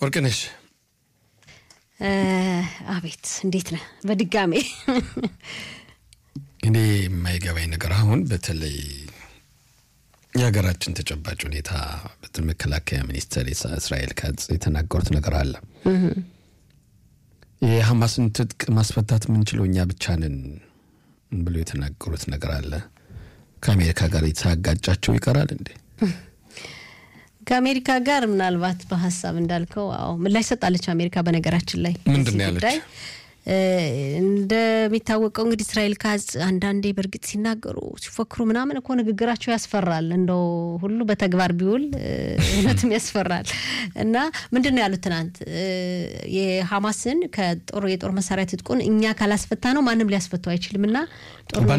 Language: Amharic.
ወርቅነሽ አቤት እንዴት ነህ? በድጋሜ እኔ የማይገባኝ ነገር አሁን በተለይ የሀገራችን ተጨባጭ ሁኔታ በትል መከላከያ ሚኒስትር እስራኤል ካትዝ የተናገሩት ነገር አለ። የሐማስን ትጥቅ ማስፈታት የምንችለው እኛ ብቻ ነን ብሎ የተናገሩት ነገር አለ። ከአሜሪካ ጋር የተጋጫቸው ይቀራል እንዴ? ከአሜሪካ ጋር ምናልባት በሀሳብ እንዳልከው አዎ ምላሽ ሰጣለች አሜሪካ። በነገራችን ላይ ምንድን ነው ያለች? እንደሚታወቀው እንግዲህ እስራኤል ካትዝ አንዳንዴ በእርግጥ ሲናገሩ ሲፎክሩ ምናምን እኮ ንግግራቸው ያስፈራል። እንደው ሁሉ በተግባር ቢውል እውነትም ያስፈራል። እና ምንድን ነው ያሉት ትናንት የሐማስን ከጦር የጦር መሳሪያ ትጥቁን እኛ ካላስፈታ ነው ማንም ሊያስፈታው አይችልም እና